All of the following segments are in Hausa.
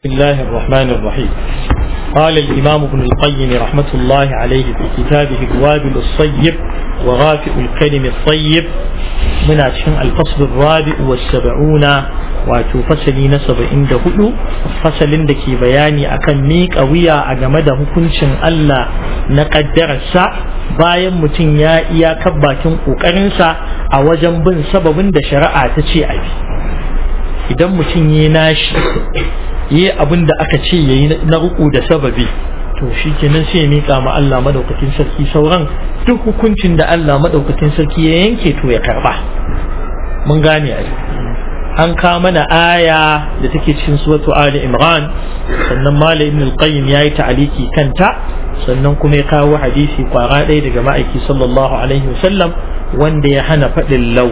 بسم الله الرحمن الرحيم قال الإمام ابن القيم رحمة الله عليه في كتابه الوابل الصيب وغافئ الكلم الطيب من أشهر الفصل الرابع والسبعون wato fasali na saba'in da hudu fasalin da ke bayani akan miƙa wuya a game da hukuncin Allah na ƙaddararsa bayan mutum ya iyakar bakin ƙoƙarinsa a wajen bin sababin da shari'a ta ce a bi idan mutum ya nashi yi abin da aka ce ya yi na ruku da sababi to shi kenan sai ya miƙa ma Allah madaukakin sarki sauran duk hukuncin da Allah madaukakin sarki ya yanke to ya karba mun gane a an ka mana aya da take cikin suratu Ali Imran sannan Malam Ibn al-Qayyim yayi ta'aliki kanta sannan kuma ya kawo hadisi kwara ɗaya daga ma'aiki sallallahu alaihi wasallam wanda ya hana faɗin lau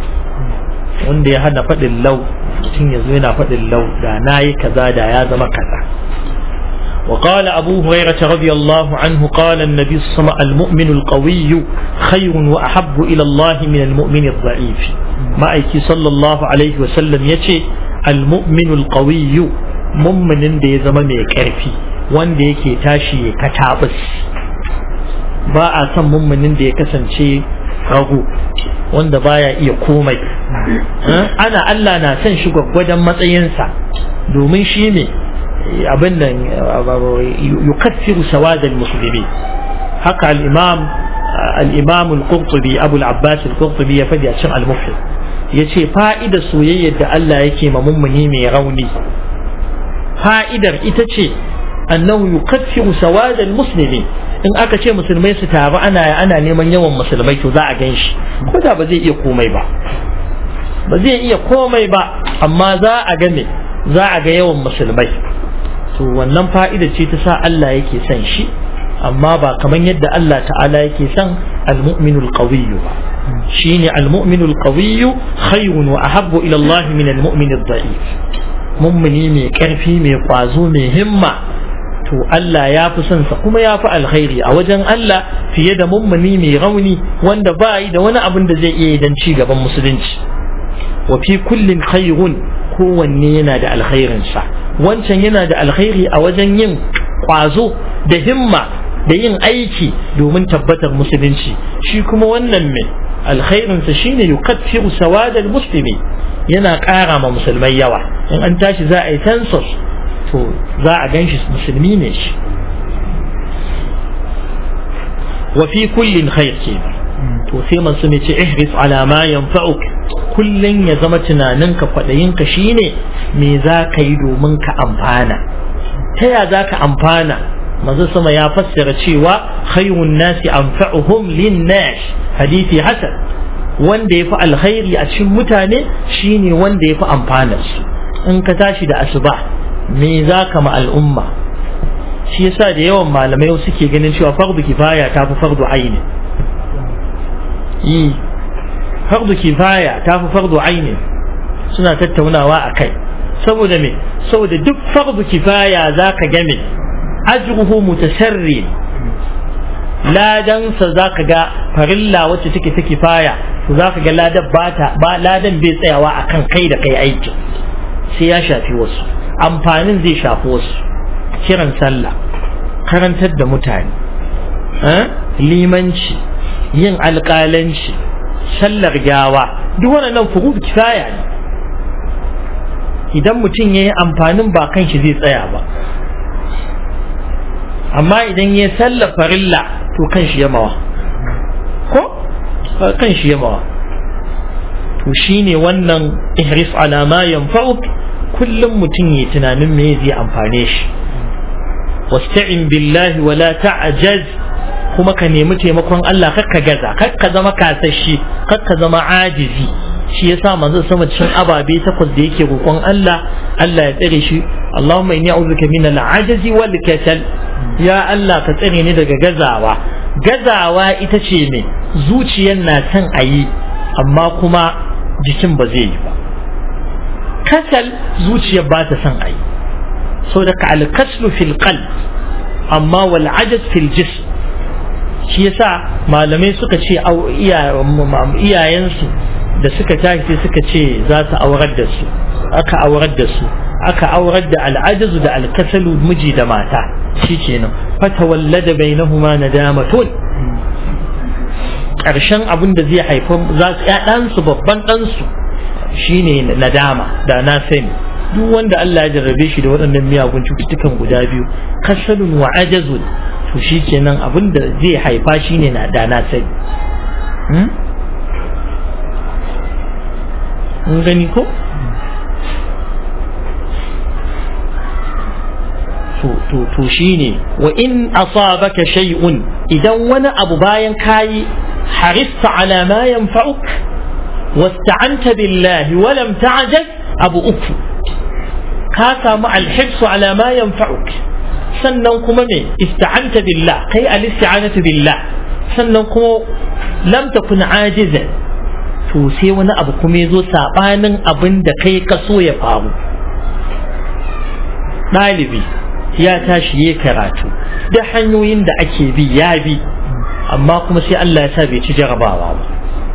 wanda ya hana faɗin lau mutum ya zo yana faɗin lau da na yi kaza da ya zama kaza وقال أبو هريرة رضي الله عنه قال النبي صلى الله عليه وسلم المؤمن القوي خير وأحب إلى الله من المؤمن الضعيف ما أيكي صلى الله عليه وسلم يتي المؤمن القوي مؤمن دي زمان يكرفي وان دي كي تاشي كتابس ba a son mummunin da ya kasance rago wanda baya iya komai ana Allah na son shi gwaggwadon matsayinsa domin shi ne abin nan yukaffiru sawadal musulmi haka al-imam al-imam al-qurtubi abu al-abbas al-qurtubi ya fadi a cikin al-mufid yace fa'idar soyayyar da Allah yake ma mummuni mai rauni fa'idar ita ce annahu yukaffiru sawadal muslimi in aka ce musulmai su taru ana ana neman yawan musulmai to za a gan shi ko da ba zai iya komai ba ba zai iya komai ba amma za a ga me za a ga yawan musulmai to wannan fa'ida ce ta sa Allah yake son shi amma ba kamar yadda Allah ta'ala yake son al-mu'minul qawiyyu ba shine al-mu'minul qawiyyu khayrun wa ahabbu ila Allah min al-mu'min ad-da'if mummuni mai karfi mai kwazo mai himma to Allah ya fi son sa kuma ya fi alkhairi a wajen Allah fiye da mummuni mai rauni wanda ba yi da wani abin da zai iya dan ci gaban musulunci wa fi kullin khairun kowanne yana da alkhairinsa wancan yana da alkhairi a wajen yin kwazo da himma da yin aiki domin tabbatar musulunci shi kuma wannan mai alkhairinsa shine yukaffiru sawadal muslimi yana ƙara ma musulmai yawa in an tashi za a yi census to za a gan shi musulmi ne shi wa fi kullin khair ke to sai masu ne ce ihris ala ma yanfa'uk kullun ya zama tunaninka kwaɗayinka shine me za ka yi domin ka amfana ta ya za ka amfana manzo sama ya fassara cewa khayrun nasi anfa'uhum lin nas hadisi hasan wanda ya fi alkhairi a cikin mutane shine wanda ya fi amfanar su in ka tashi da asuba me za ka ma al'umma shi yasa da yawan malamai suke ganin cewa fardu kifaya ta fi fardu aini yi fardu kifaya ta fi fardu aini suna tattaunawa a kai saboda me saboda duk fardu kifaya za ka game ajruhu mutasarri ladansa za ka ga farilla wacce take ta kifaya to za ka ga ladan ba ladan bai tsayawa akan kai da kai aiki sai ya shafi wasu amfanin zai shafi wasu kiran sallah karantar da mutane limanci yin alƙalanci sallar gawa duk waɗannan furud kifaya ne idan mutum ya yi amfanin ba kan shi zai tsaya ba amma idan ya sallar farilla to kan shi yamawa ko kan shi yamawa to shine wannan ihris ala ma yanfa'uk kullum mutum ya tunanin me zai amfane shi wasta'in billahi wala ta'jaz kuma ka nemi taimakon Allah kakka gaza kakka zama kasashi kakka zama ajizi shi yasa manzo sama cikin ababe takwas da yake roƙon Allah Allah ya tsare shi Allahumma inni a'udhuka min al-ajzi wal kasal ya Allah ka tsare ni daga gazawa gazawa ita ce me zuciyar na son a yi amma kuma jikin ba zai yi ba kasal zuciyar ba ta son a yi so da ka alkaslu fil qalb amma wal ajaz fil jism shi yasa malamai suka ce iyayensu da suka tashi suka ce za su aurar da su aka aurar da su aka aurar da al'ajazu da alkasalu miji da mata shikenan fatawallada bainahuma nadamatun ƙarshen abin da zai haifar za su ɗansu babban ɗansu shine nadama da na sani duk wanda Allah ya jarrabe shi da waɗannan miyagun cututtukan guda biyu kasalun wa ajazun to shi kenan abin da zai haifa shine na da na sani mun gani ko to shine wa in asabaka shay'un idan wani abu bayan kayi harista ala ma yanfa'uk wasta'anta billahi wa lam ta'jaz abu uku ka samu alhibsu ala ma yanfa'uk sannan kuma me ista'anta billah kai al-isti'anatu billah sannan kuma lam takun ajizan to sai wani abu kuma yazo sabanin abin da kai ka so ya faru ɗalibi ya tashi ya karatu da hanyoyin da ake bi ya bi amma kuma sai Allah ya sa bai ci jarabawa ba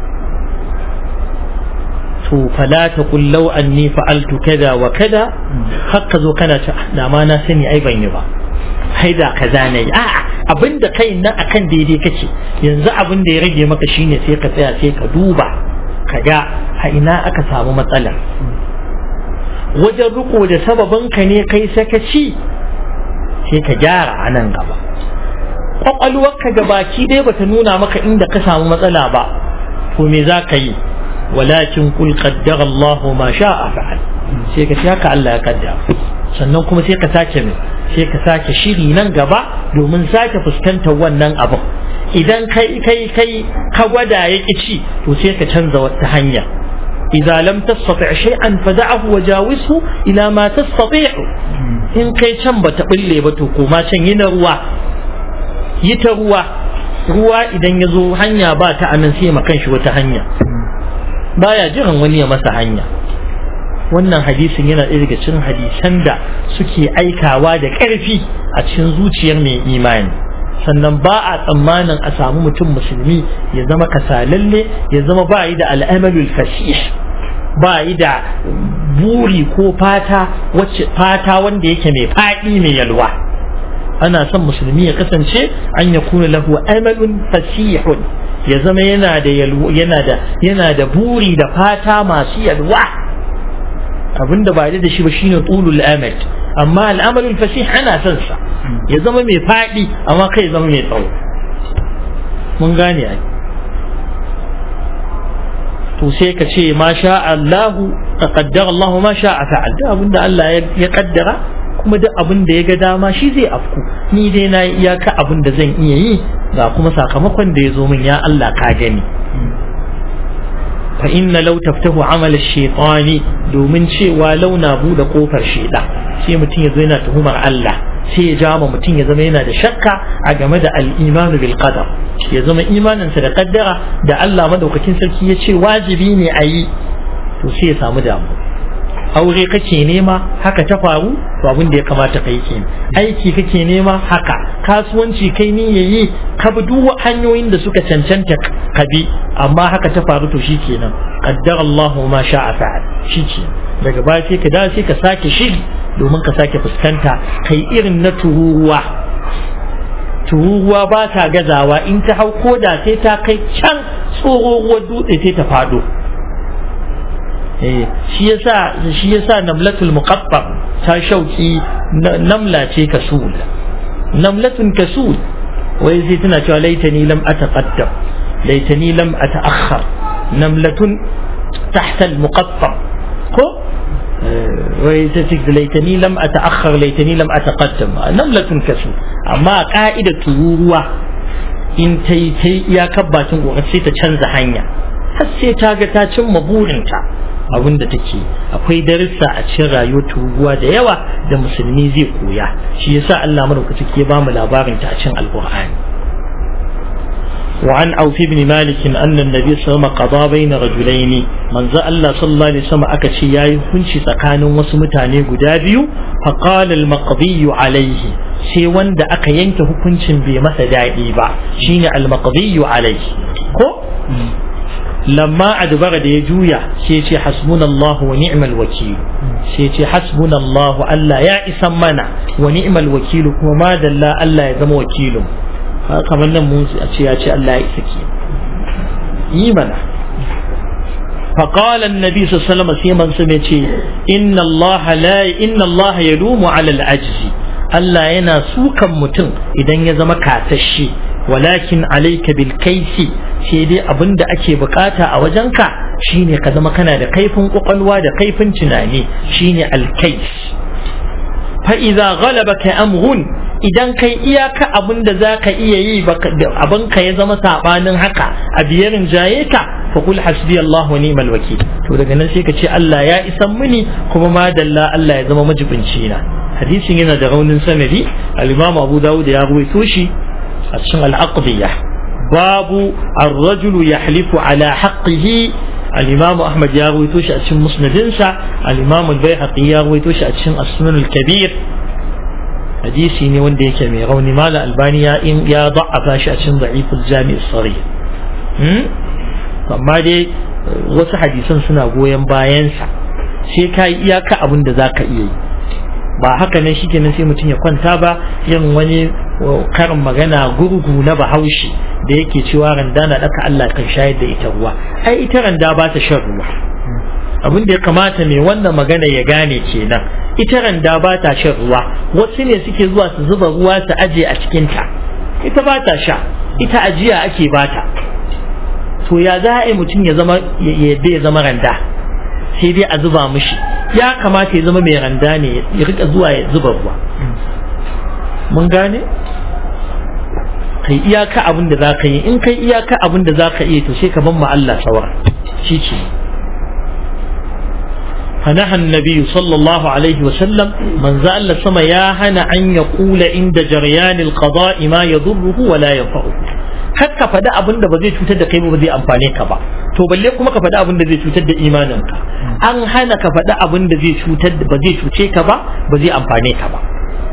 to fala ta kullau anni fa'altu kada wa kada haka zo kana ta da ma na sani ai ban yi ba hai da kaza ne a'a abinda kai nan akan daidai kake yanzu abin da ya rage maka shine sai ka tsaya sai ka duba ka ga a ina aka samu matsalar wajen riko da sababin ka ne kai sakaci sai ka gyara a nan gaba kwakwalwarka ga baki dai bata nuna maka inda ka samu matsala ba to me za ka yi walakin kul qaddara Allah ma sha'a fa'al sai ka haka Allah ya kaddara sannan kuma sai ka sake mai sai ka sake shiri nan gaba domin sake fuskantar wannan abin idan kai kai kai ka gwada ya ci to sai ka canza wata hanya إذا لم تستطع شيئا فدعه وجاوزه إلى ما تستطيع in kai can ba ta bulle ba to koma can yi na ruwa yi ta ruwa ruwa idan ya zo hanya ba ta anan sai ma kanshi wata hanya baya jiran wani ya masa hanya wannan hadisin yana ɗaya daga cikin hadisan da suke aikawa da ƙarfi a cikin zuciyar mai imani sannan ba a tsammanin a samu mutum musulmi ya zama kasalalle ya zama ba yi da al'amalul fasih ba yi da buri ko fata wacce fata wanda yake mai faɗi mai yalwa ana son musulmi ya kasance an ya kuna lahu amalun fasihun ya zama yana da yana da yana da buri da fata masu yalwa abinda ba da shi ba shine tulul amal amma al'amalul fasih ana son sa ya zama mai faɗi amma kai ya zama mai tsawo mun gane ai to sai ka ce ma sha Allahu taqaddara Allah ma sha fa'al da abinda Allah ya kaddara kuma duk abin da ya ga dama shi zai afku ni dai na iyaka abin da zan iya yi ga kuma sakamakon da ya zo min ya Allah ka gani fa inna law taftahu amal ash-shaytani domin cewa launa bude kofar sheda sai mutum ya zo yana tuhumar Allah sai ya jama mutum ya zama yana da shakka a game da al-imanu bil qadar ya zama imaninsa da kaddara da Allah madaukakin sarki ya ce wajibi ne a yi to sai ya samu damu aure kake nema haka ta faru to abin da ya kamata kai kenan aiki kake nema haka kasuwanci kai ni yayi ka bi duk hanyoyin da suka cancanta ka bi amma haka ta faru to shikenan qaddara Allah ma sha'a fa'al shikenan daga baya sai ka dawo sai ka sake shiri domin ka sake fuskanta kai irin na tururuwa tururuwa ba ta gazawa in ta hau koda sai ta kai can tsohuwar dutse sai ta fado shi yasa shi yasa namlatul muqaffar ta shauki namla ce kasul namlatun kasul wai sai tana cewa laitani lam ataqaddam laitani lam ataakhkhar namlatun tahta al-muqaffar ko wai ta ce laitani lam ataakhkhar laitani lam ataqaddam namlatun kasul amma ka'ida tururuwa in ta yi ta iyakar bakin gobe sai ta canza hanya har sai ta ga ta cimma burinta abin da take akwai darussa a cikin rayuwar turuwa da yawa da musulmi zai koya shi yasa Allah madaukaki ke ba mu labarin ta a cikin alqur'ani وعن عوف بن مالك أن النبي صلى الله عليه وسلم قضى بين رجلين من ذا الله صلى الله عليه وسلم أكشي ياي هنشي سكان وسمتاني قدابيو فقال المقضي عليه sai wanda aka yanke hukuncin bai masa daɗi ba shine almaqdiyu alai ko lamma adbara da ya juya sai ya ce hasbunallahu wa ni'mal wakil sai ya ce hasbunallahu Allah ya isan mana wa ni'mal wakil kuma ma dalla Allah ya zama wakilin kamar nan mun a ce ya ce Allah ya isa ke yi mana فقال النبي صلى الله عليه وسلم سيما سميتي إن الله لا إن الله يلوم على العجز Allah yana sukan mutum idan ya zama kasashe walakin alaika bil kaisi sai dai abin da ake bukata a wajenka shine ka zama kana da kaifin kwakwalwa da kaifin tunani shine alkais fa idza ghalabaka amrun idan kai iyaka abin da zaka iya yi abin ka ya zama sabanin haka a biyarin jaye ka fa kul hasbi Allah wa ni'mal wakil to daga nan sai ka ce Allah ya isan mini kuma ma dalla Allah ya zama majibinci na hadisin yana da raunin sanadi al-imam Abu Dawud ya ruwaito shi a cikin al-aqdiyah babu ar-rajul yahlifu ala haqqihi al-imam Ahmad ya ruwaito shi a cikin musnadinsa al-imam al-Baihaqi ya ruwaito shi a cikin as-sunan al-kabir hadisi ne wanda yake mai rauni mala albani ya in ya da'afa shi a cikin da'iful jami' as-sarih amma dai wasu hadisan suna goyon bayansa sai ka yi iyaka abin da za ka iya yi ba haka nan shikenan sai mutum ya kwanta ba yin wani karin magana gurgu na bahaushe da yake cewa randa na daka Allah kan shayar da ita ruwa ai ita randa ba ta shan ruwa abin da ya kamata mai wannan magana ya gane kenan ita randa ba ta shan ruwa wasu ne suke zuwa su zuba ruwa su aje a cikinta ita ba ta sha ita ajiya ake bata to ya za a yi mutum ya zama yadda ya zama randa sai dai a zuba mishi ya kamata ya zama mai randa ne ya rika zuwa ya zuba ruwa mun gane kai iyaka abin da za ka yi in kai iyaka abin da za ka iya to sai ka ban ma Allah saura shi ce فنهى النبي صلى الله عليه وسلم من زال سما يا هنا أن يقول عند جريان القضاء ما يضره ولا ينفعه har ka faɗi abin da ba zai cutar da kai ba zai amfane ka ba to balle kuma ka faɗi abin da zai cutar da imanin ka an hana ka faɗi abin da zai cutar ba zai cuce ka ba ba zai amfane ka ba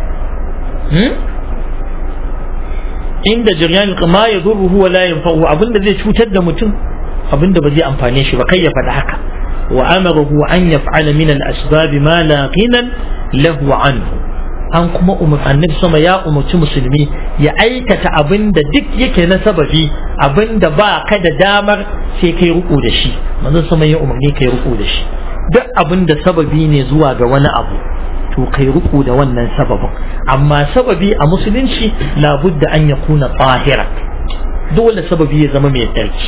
inda jiryan ma ya zurruhu wa la yanfa'u abin da zai cutar da mutum abin da ba zai amfane shi ba kai ya faɗi haka wa amarahu an yaf'ala min al-asbab ma la ghinan lahu anhu an kuma umar annabi sama ya umarci musulmi ya aikata abin da duk yake na sababi abin da ba ka da damar sai kai ruku da shi manzon sama ya umarni kai ruku da shi duk abin da sababi ne zuwa ga wani abu to kai ruku da wannan sababin amma sababi a musulunci labudda an ya kuna tsahira dole sababi ya zama mai tsarki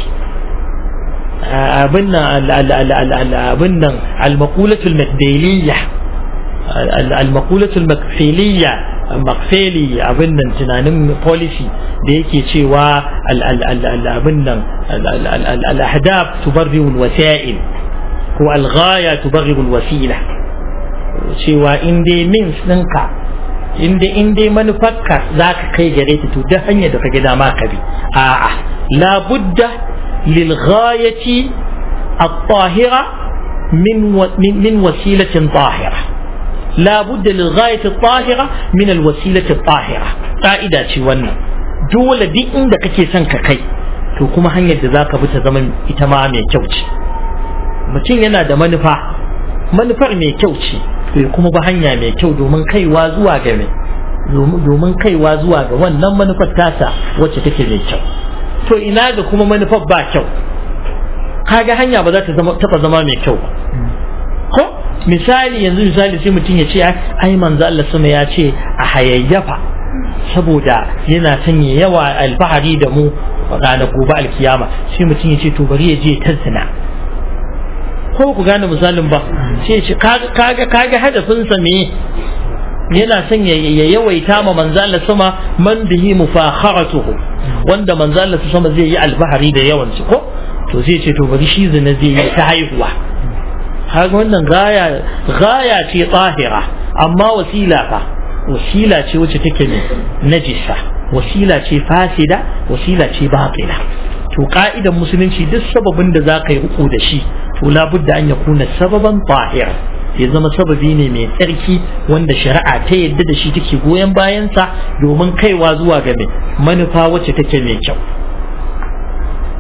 abin nan abin nan al-maqulatul makdaliyah المقولة المكفيلية مكفيلي abin nan tunanin policy da yake cewa abin nan al-ahdaf tubarri al-wasa'il ko al-ghaya tubarri al-wasila cewa in dai means ɗinka in dai in dai manufarka za ka kai gare ta to duk hanyar da ka ga dama ka bi a'a la budda lil ghayati at-tahira min min wasilatin tahira لا بد للغاية الطاهرة من الوسيلة الطاهرة قائدة wannan dole duk inda kake son ka kai to kuma hanyar da zaka bi ta zama ita ma mai kyau ce mutum yana da manufa manufar mai kyau ce to ya kuma ba hanya mai kyau domin kaiwa zuwa ga mai domin kaiwa zuwa ga wannan manufar tasa wacce take mai kyau to ina ga kuma manufar ba kyau kaga hanya ba za ta taba zama mai kyau ba ko misali yanzu misali sai mutum ya ce ai manzo Allah sama ya ce a hayayyafa saboda yana sanya yawa alfahari da mu ranar gobe alkiyama sai mutum ya ce to bari ya je ta zina ko ku gane misalin ba sai ya ce kaga kaga hadafin sa me yana son ya yawaita ma manzo Allah sama man bihi mufakharatuhu wanda manzo Allah sama zai yi alfahari da yawan su ko to sai ya ce to bari shi zina zai yi ta haihuwa kaga wannan gaya gaya ce tsahira amma wasila fa wasila ce wacce take ne najisa wasila ce fasida wasila ce batila to ka'idan musulunci duk sababin da za ka yi uku da shi to labudda an ya kuna sababan tahira ya zama sababi ne mai tsarki wanda shari'a ta yadda da shi take goyon bayansa domin kaiwa zuwa ga mai manufa wacce take mai kyau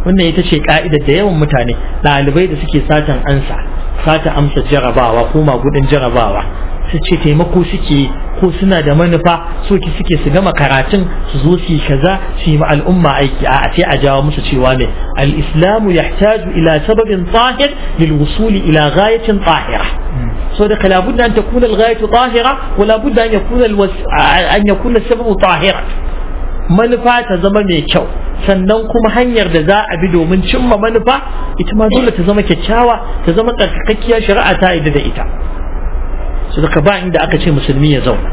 wannan ita ce ka'idar da yawan mutane ɗalibai da suke satan ansa sata amsa jarabawa ko magudin jarabawa su ce taimako suke ko suna da manufa so ki suke su gama karatun su zo su yi kaza su yi ma al'umma aiki a sai a jawo musu cewa ne al-islamu yahtaju ila sababin tahir lil wusuli ila ghayatin tahira so da kala budda an takuna al-ghayatu tahira wala budda an yakuna an yakuna sababu tahira manufa ta zama mai kyau sannan kuma hanyar da za a bi domin cimma manufa ita ma dole ta zama kyakkyawa ta zama tsarkakakkiyar shari'a ta yi da ita su daga ba inda aka ce musulmi ya zauna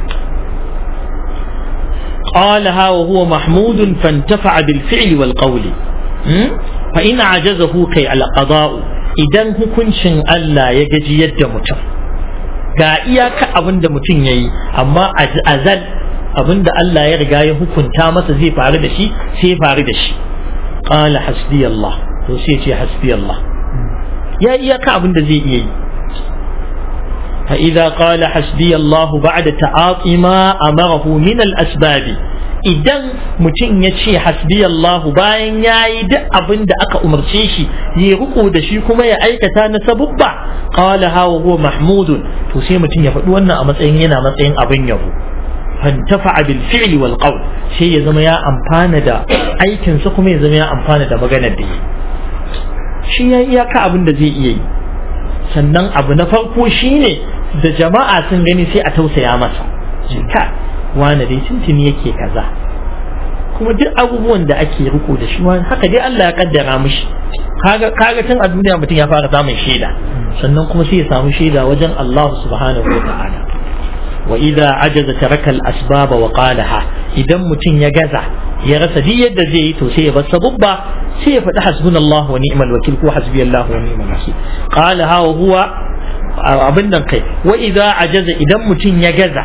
قالها وهو محمود فانتفع بالفعل والقول فإن عجزه كي القضاء idan hukuncin Allah ya gaji yadda mutum ga iyaka abin da mutum ya yi amma azal abin da Allah ya riga ya hukunta masa zai faru da shi sai ya faru da shi qala hasbi Allah to sai ce hasbi Allah ya iyaka abin da zai iya yi fa idza qala hasbi Allah ba'da ta'ati ma amarahu min al-asbab idan mutum ya ce hasbi Allah bayan ya yi duk abin da aka umarce shi ya riko da shi kuma ya aikata na sabubba qala hawa huwa mahmudun to sai mutum ya faɗi wannan a matsayin yana matsayin abin yabo fantafa bil fi'li wal qawl sai ya zama ya amfana da aikin sa kuma ya zama ya amfana da maganar da yi shi ya iyaka abin da zai iya yi sannan abu na farko shine da jama'a sun gani sai a tausaya masa ka wani dai tuntuni yake kaza kuma duk abubuwan da ake riko da shi wani haka dai Allah ya kaddara mishi kaga kaga tun a duniya mutum ya fara samun shaida sannan kuma sai ya samu shaida wajen Allah subhanahu wa ta'ala wa idza ajaza taraka al asbab wa qalaha idan mutum ya gaza ya rasa duk yadda zai yi to sai ya bar sabubba sai ya faɗi hasbunallahu wa ni'mal wakil ko hasbiyallahu wa ni'mal wakil qalaha wa huwa abin nan kai wa idza ajaza idan mutum ya gaza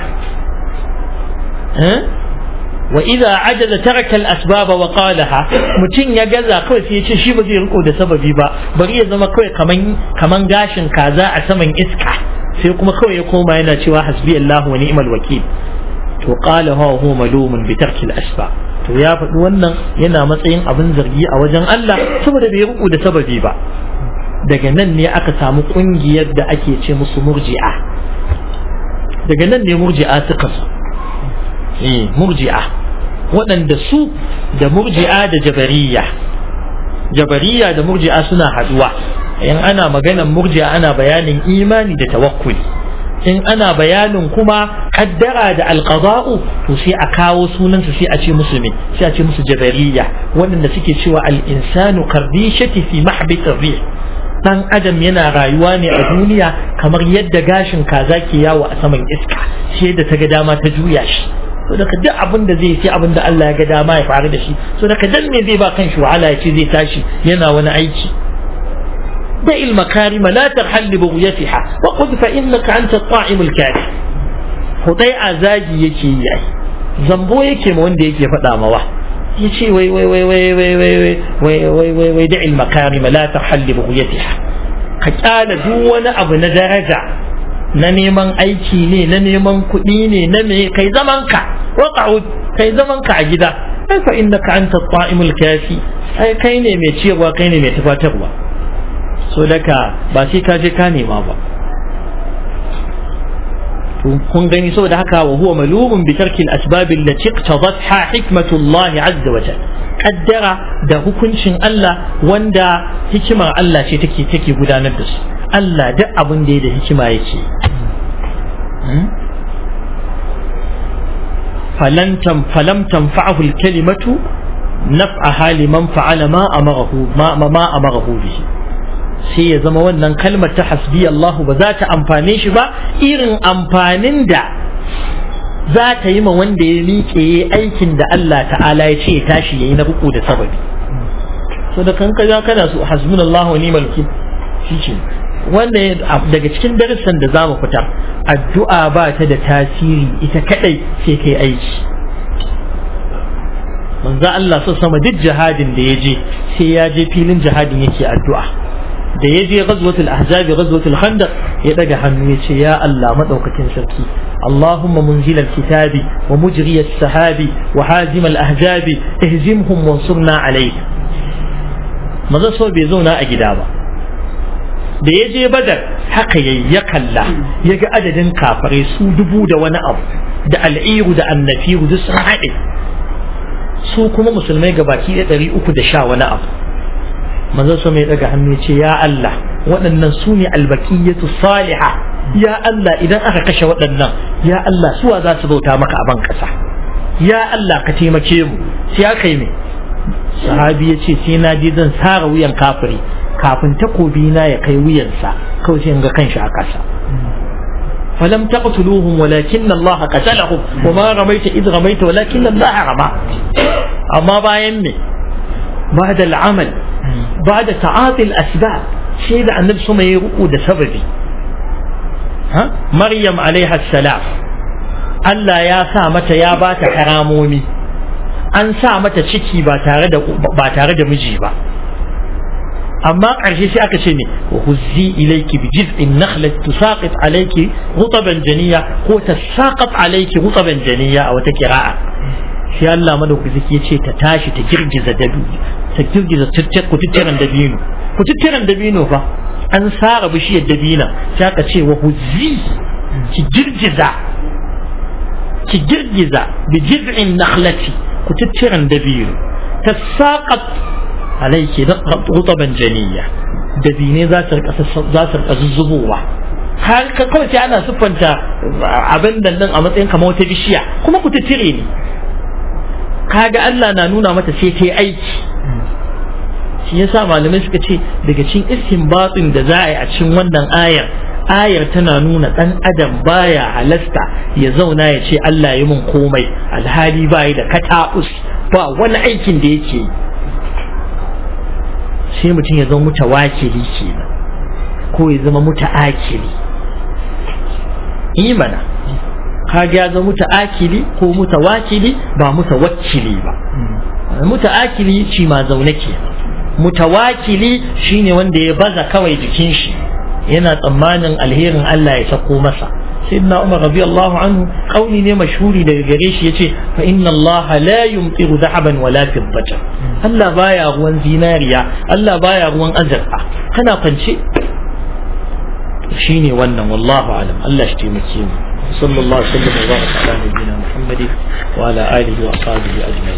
wa idza ajaza taraka al-asbaba wa qalaha mutun ya gaza kawai sai ya ce shi ba zai riko da sababi ba bari ya zama kawai kaman kaman gashin kaza a saman iska sai kuma kawai ya koma yana cewa hasbi Allah wa ni'mal wakil to qala huwa huwa malumun bi tarki al-asbab to ya faɗi wannan yana matsayin abin zargi a wajen Allah saboda bai riko da sababi ba daga nan ne aka samu kungiyar da ake ce musu murji'a daga nan ne murji'a suka so murji'a waɗanda su da murji'a da jabariya jabariya da murji'a suna haɗuwa in ana maganan murji'a ana bayanin imani da tawakkuli in ana bayanin kuma kaddara da alqada'u to sai a kawo sunansu sai a ce musu me sai a ce musu jabariya waɗanda suke cewa al-insanu karbishati fi mahbit rih dan adam yana rayuwa ne a duniya kamar yadda gashin kaza ke yawo a saman iska sai da ta ga dama ta juya shi so daga duk abin da zai sai abin da Allah ya ga dama ya faru da shi so daga dan me zai ba kan shi wahala ya ce zai tashi yana wani aiki da il makarim la tarhal li bughyatiha wa qud fa innaka anta at-ta'im al-kafi hudai azagi yake yi ai zambo yake ma wanda yake faɗa mawa yace wai wai wai wai wai wai wai wai wai wai da il makarim la tarhal li bughyatiha ka kyala duk wani abu na daraja na neman aiki ne na neman kuɗi ne na me kai zaman ka waqa'ud kai zaman ka a gida ai fa innaka anta at-ta'imul kafi ai kai ne mai ciyarwa kai ne mai tufatarwa so daka ba sai ka je ka nema ba kun gani saboda haka wa huwa malumun bi tarki al-asbab allati iqtadatha hikmatullah azza wa jalla kaddara da hukuncin Allah wanda hikimar Allah ce take take gudanar da su Allah duk abin da ya da hikima yake falantam falam tanfa'ahu al-kalimatu naf'aha liman fa'ala ma amarahu ma ma amarahu bihi sai ya zama wannan kalmar ta hasbi Allah ba za ta amfane shi ba irin amfanin da za ta yi ma wanda ya miƙe aikin da Allah ta'ala ya ce ya tashi yayi na buku da sababi so da kan kaza kana so hasbunallahu wa ni'mal wakil shi wanda daga cikin darussan da za mu fitar addu'a ba ta da tasiri ita kadai sai kai aiki manzo Allah so sama duk jihadin da ya je sai ya je filin jihadin yake addu'a da ya je ghazwatul ahzab ghazwatul khandaq ya daga hannu ya ce ya Allah madaukakin sarki اللهم منزل الكتاب ومجري السحاب وحازم الأحزاب اهزمهم وانصرنا عليه maza so bai zauna a gida ba da ya je badar haka yayi ya kalla ya ga adadin kafirai su dubu da wani abu da al'iru da annafiru duk sun haɗe su kuma musulmai gabaki da ɗari uku da sha wani abu maza so mai daga hannu ce ya Allah waɗannan su ne albakiyatu saliha ya Allah idan aka kashe waɗannan ya Allah suwa za su bauta maka a ban ƙasa ya Allah ka taimake mu sai aka yi me sahabi ya ce sai na je zan sara wuyan kafiri kafin takobi na ya kai wuyansa kawai sai ga kanshi a ƙasa فلم تقتلوهم ولكن الله قتلهم وما رميت إذ رميت ولكن الله رمى أما باين بعد العمل بعد تعاطي الأسباب شيء ده النبي صلى الله عليه وسلم سببي ها مريم عليها السلام Allah ya sa mata ya ba ta karamomi an sa mata ciki ba tare da ba tare da miji ba amma ƙarshe sai aka ce ne wa huzzi ilayki bi jiz'in nakhlat tusaqit alayki rutaban janiya ko tasaqat alayki rutaban janiya a wata kira'a sai Allah madaukaki ya ce ta tashi ta girgiza dabi ta girgiza kututturen dabino kututturen dabino fa an sara bishiyar dabina sai aka ce wa huzzi ki girgiza ki girgiza bi jiz'in nakhlati kututturen dabino tasaqat alaiki rutaban janiya dabine za su rika za su rika zuzzubowa har ka kawai sai ana siffanta abin da nan a matsayin kamar wata bishiya kuma ku tire ne kaga Allah na nuna mata sai ta yi aiki shi yasa malamai suka ce daga cikin istinbatin da za a yi a cikin wannan ayar ayar tana nuna dan adam baya halasta ya zauna ya ce Allah yi mun komai alhali bai da kataus ba wani aikin da yake yi sai mutum ya zama mutawakili kenan ko ya zama muta'akili imana kaga ya zama muta'akili ko mutawakili ba mutawakkili ba muta'akili shi ma zaune ke mutawakili shine wanda ya baza kawai jikin shi yana tsammanin alherin Allah ya sako masa sayyidina Umar radiyallahu anhu kauli ne mashhuri daga gare shi yace fa inna Allah la yumtiru dhahaban wala fiddatan Allah baya ruwan zinariya Allah baya ruwan azurfa kana kwance shine wannan wallahu alam Allah shi taimake mu sallallahu alaihi wa sallam wa baraka ala nabiyyina Muhammad wa ala alihi wa ashabihi ajma'in